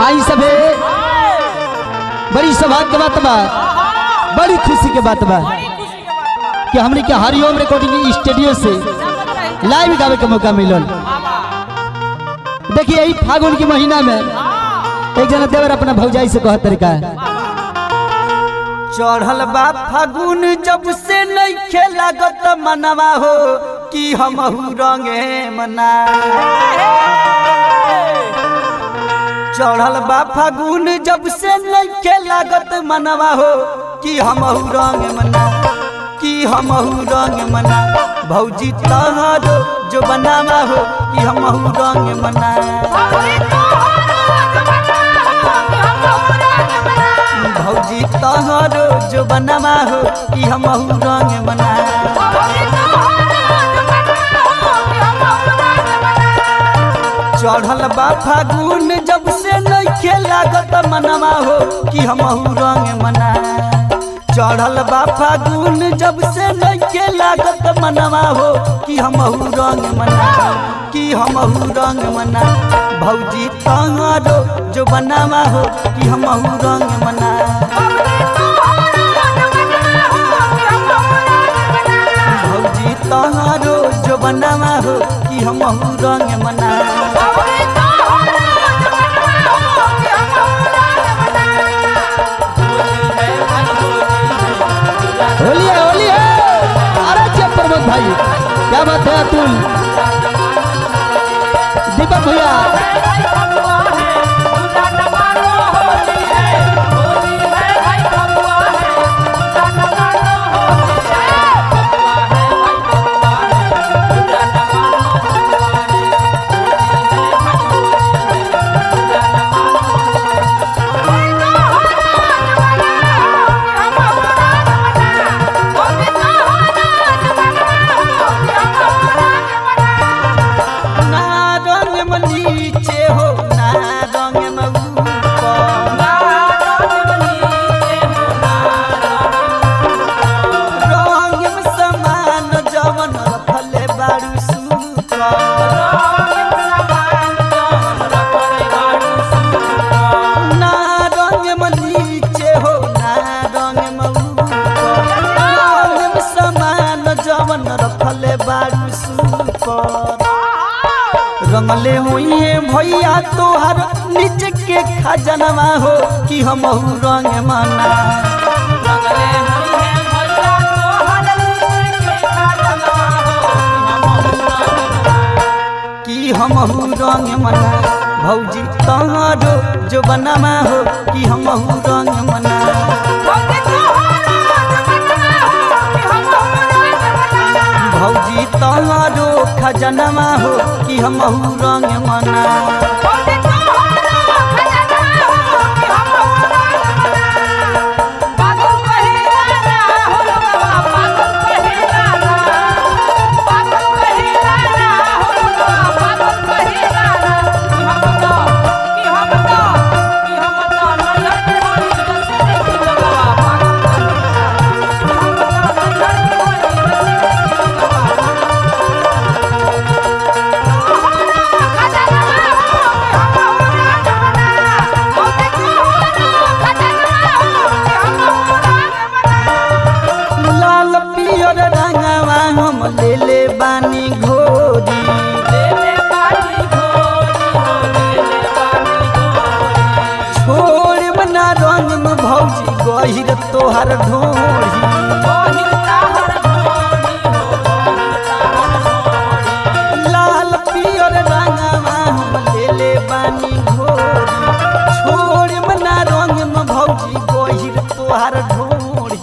आई सबे बड़ी सौभाग्य के बात बा बड़ी खुशी के बात बा कि हमने के हरिओम रिकॉर्डिंग स्टूडियो से लाइव गावे के मौका मिलल देखिए यही फागुन के महीना में एक जना देवर अपना भौजाई से कहत तरीका चढ़ल बा फागुन जब से नइखे लागत मनवा हो कि हमहू रंगे मना चढ़ल बा फागुन जब से नइखे लागत मनवा हो कि हमहू रंग मना कि हमहू रंग मना भौजी तहरो जो बनावा हो कि हमहू रंग मना भौजी तहरो जो बनावा हो कि हमहू रंग मना चढ़ल बा फागुन जब से नइखे लागत मनवा हो कि हमहू रंग मना चढ़ल बा फागुन जब से नइखे लागत मनवा हो कि हमहू रंग मना कि हमहू रंग मना भौजी तहरो जो बनावा हो कि हमहू रंग मना भौजी तहरो जो बनावा हो कि हमहू रंग मना होली है होली है अरे जब प्रमोद भाई क्या बात है अतुल दीपक भैया ना रंग में नीचे हो ना रंग में ऊपर रंग में समान जवन रखले बारू ना रंग में नीचे हो ना रंग में ऊपर रंग में समान जवन रखले बारू सुपर रंगले हुई भैया तोहर नीचे के खजनवा हो कि हमहू रंग मना कि हमहू रंग मना भौजी तहरो जो बनवा हो कि हमहू रंग मना भौजी तहरो खजनवा हो कि हमहू रंग मना लाल पियर रंगवा हम ले ले बानी घोरी छोड़ बना रंग में भौजी गहिर तोहर ढोरी लाल पियर रंगवा हम ले ले बानी घोरी छोड़ बना रंग में भौजी गहिर तोहर ढोरी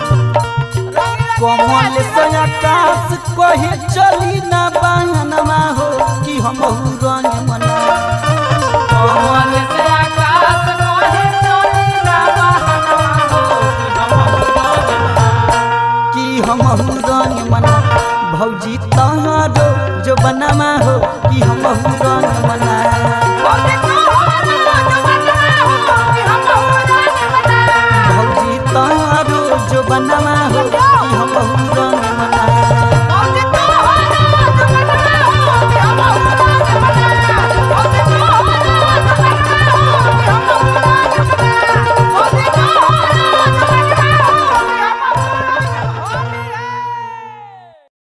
कमल से आकाश कहे चली ना बहनमा हो कि हमहू रंग मना कमल से आकाश कहे चली ना कि हमहू रंग मना भौजी तहरो जो बनवा हो कि हमहू रंग मना भौजी तहरो जो बनवा हो